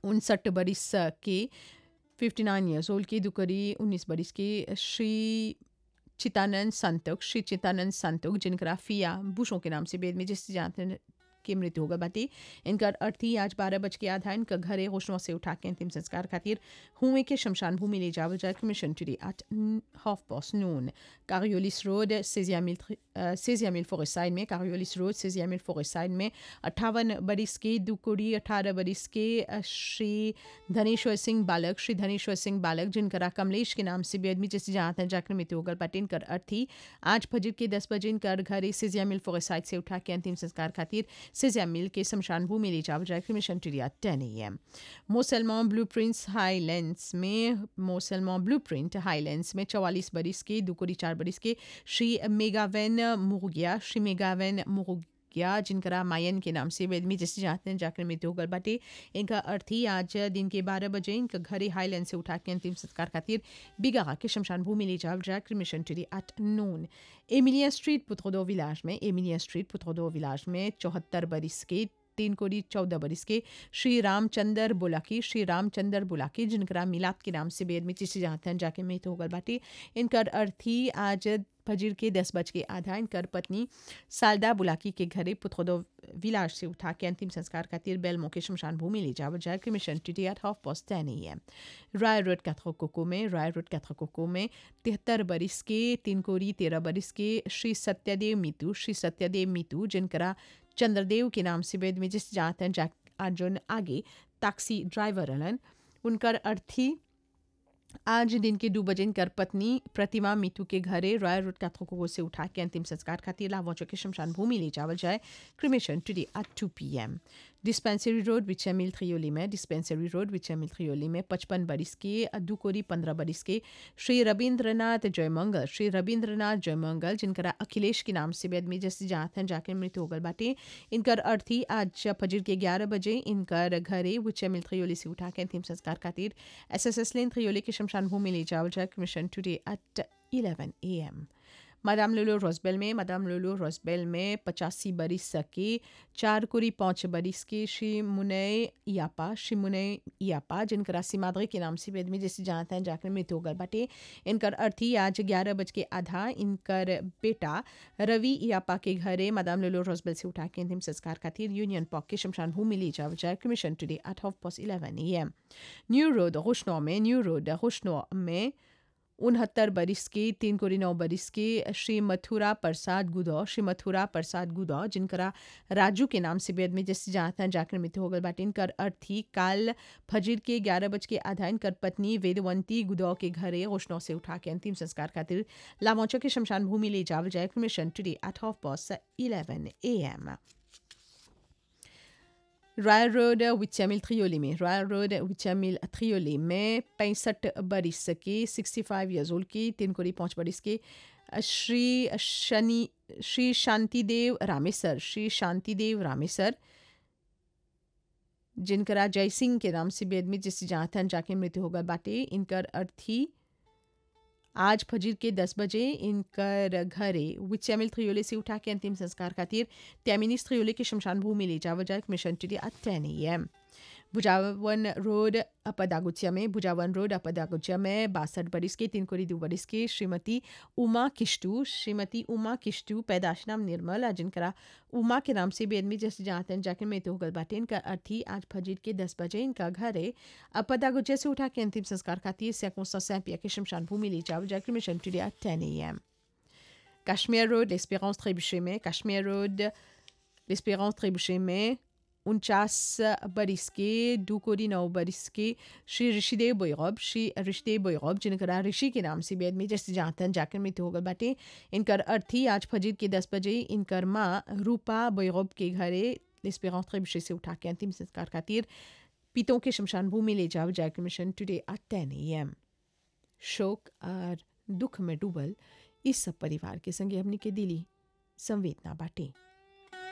उनसठ बरिस के 59 ईयर्स ओल्ड के दुकरी 19 बरिस के श्री चितानंद संतोख श्री चितानंद संतोख जिनका फिया बुशों के नाम से बेद में जिस जानते हैं की मृत्यु होगा बाटी इनका अर्थी आज बारह बज के आधा इनका घरे रोशनों से उठा के अंतिम संस्कार खातिर हुए के शमशान भूमि ले जावल जाए commission today at half past noon कारियोलिस रोड सेजिया मिल सेजिया मिल फॉरेसाइड में कारियोलिस रोड सेजिया मिल फॉरेसाइड में अट्ठावन बरिस के दुकुड़ी अठारह बरिस के श्री धनेश्वर सिंह बालक श्री धनेश्वर सिंह बालक जिनका कमलेश के नाम से बेदमी जैसे जहाँ जाकर मृत्यु होगा बाटी इनकर अर्थी आज फजर के दस बजे इनकर घरे सेजिया मिल फॉरेसाइड से उठा के अंतिम संस्कार खातिर सिजिया मिल के शमशान भूमि ले जावल जाए मिशन टुरिया टेन ए एम मोसलमा ब्लू प्रिंट्स हाईलैंड्स में मोसलमा ब्लू प्रिंट हाईलैंड्स में चौवालीस बरिस के दुकोरी चार बरिस के श्री मेगावेन मुर्गिया श्री मेगावेन मुर्गिया जिनका मायन के नाम से वेदमी जैसे जानते हैं जाकर मृत्यु होगल बाटे इनका अर्थी आज दिन के बारह बजे इनका घरे हाईलैंड से उठा के अंतिम संस्कार खातिर बिगा के शमशान भूमि ले जावल जाए mission today at noon Emilia street पुत्रोदो विलाज में एमिलिया स्ट्रीट पुत्रोदो विलाज में चौहत्तर बरिस के तीन कोड़ी चौदह बरिस के श्री रामचंद्र बुलाकी श्री रामचंद्र बुलाकी जिनका मिलाद के नाम से बेद में चिशी जाते हैं जाके मृत्यु होगल बाटी इनकर अर्थी आज फजीर के दस बज के आधा इनकर पत्नी सालदा बुलाकी के घरे पुत्रोदो विलास से उठा के अंतिम संस्कार खातिर बेलमो के शमशान भूमि ले जावल जाए कि cremation today at half past ten A M Rai road कैथकोको में राय रोड कैथकोको में तिहत्तर बरिस के तीन कोरी तेरह बरिस के श्री सत्यदेव मितू श्री सत्यदेव मितू जिनका चंद्रदेव के नाम से वेद में जिस जात हैं जा अर्जुन आगे टैक्सी ड्राइवर हलन उनकर अर्थी आज दिन के दो बजे कर पत्नी प्रतिमा मीतू के घरे रॉयल रोड कैथोको से उठा के अंतिम संस्कार खातिर लावोचो के शमशान भूमि ले जावल जाए cremation today at two p m Dispensary Road विचमिल थ्रियोली में डिस्पेंसरी रोड विचमिल थ्रियोली में पचपन बरिस के दुकोरी पंद्रह बरिस के श्री रविंद्रनाथ जयमंगल श्री रविंद्रनाथ जयमंगल जिनका अखिलेश के नाम से बेदमी जैसे जात हैं जाकर मृत्यु होगल बाटे इनकर अर्थी आज फजर के ग्यारह बजे इनकर घरे विचमिल थ्रियोली से उठा के अंतिम संस्कार खातिर S S S lane Triolet के शमशान भूमि ले जावल जाए cremation today at eleven a m madam लोलो रोजबेल में मादाम लोलो रोजबेल में पचासी बरिस के चार कुरी पाँच बरिस के श्री मुनय यापा श्री मुनय यापा जिनका सीमाद्री के नाम से वेद में जैसे जानते हैं जाकर मृत्यु होगल बाटे इनकर अर्थी आज ग्यारह बज के आधा इनकर बेटा रवि यापा के घरे मादाम लोलो रोजबेल से उठा के अंतिम संस्कार खातिर यूनियन पॉक के शमशान भूमि ले जाओ जाए commission today at half past eleven a m New Road खुशनो में न्यू रोड खुशनो में उनहत्तर बरिस के तीन कोरी नौ बरिस के श्री मथुरा प्रसाद गुदौ श्री मथुरा प्रसाद गुदौ जिनका राजू के नाम से बेद में जैसे जानते हैं जाकर मृत्यु होगल बाटे इनकर अर्थी काल फजीर के ग्यारह बज के आधा इनकर पत्नी वेदवंती गुदौ के घरे रोशनों से उठा के अंतिम संस्कार खातिर लामोचो के शमशान भूमि ले जावल जाए cremation today at half past eleven a m Royal Road विचमिल थ्रियोली में रॉयल रोड विचमिल थ्रियोली में पैंसठ बरिस के सिक्सटी फाइव ईयर्स ओल्ड की तीन कोरी पाँच बरिस के श्री शनि श्री शांतिदेव रामेसर श्री शांतिदेव रामेसर जिनका जय सिंह के नाम से बेदमी जिस जाथन जाके मृत्यु होगा बाटे इनकर अर्थी आज फजीर के दस बजे इनकर घरे विचमिल थ्रियोले से उठा के अंतिम संस्कार खातिर त्यामिनिस थ्रियोले के शमशान भूमि ले जावा जाए cremation today at ten A M भुजावन road अपदागुचिया में भुजावन रोड अपदागुचिया में बासठ बरिस के तीन कोरी दो बरिस के श्रीमती उमा किश्तू श्रीमती उमा किश्तू पैदाश नाम निर्मल आ जिनका उमा के नाम से बेदमी जैसे जानते हैं जाकर में तो होगल बाटे इनका अर्थी आज फजीर के दस बजे इनका घर है अपदागुचिया से उठा के अंतिम संस्कार खातिर सैकों सौ सैंपिया के शमशान भूमि ले जाओ जाकर mission today at ten A m Kashmir Road Esperance Trebuchet में कश्मीर रोड एस्पेरेंस ट्रेबुशे में उनचास बरिस के दो कोरी नौ बरिस के श्री ऋषिदेव बैरब श्री ऋषिदेव बैरब जिनका ऋषि के नाम से बेद में जैसे जानते हैं जाकर मृत्यु होगल बाटे इनकर अर्थी आज फजीर के दस बजे इनकर माँ रूपा बैरब के घरे एस्पेरेंस ट्रेबुशे से उठा के अंतिम संस्कार खातिर पितों के शमशान भूमि ले जाओ जाकर mission today at ten A M शोक और दुख में डूबल इस सब परिवार के संगे हमने के दिली संवेदना बाटे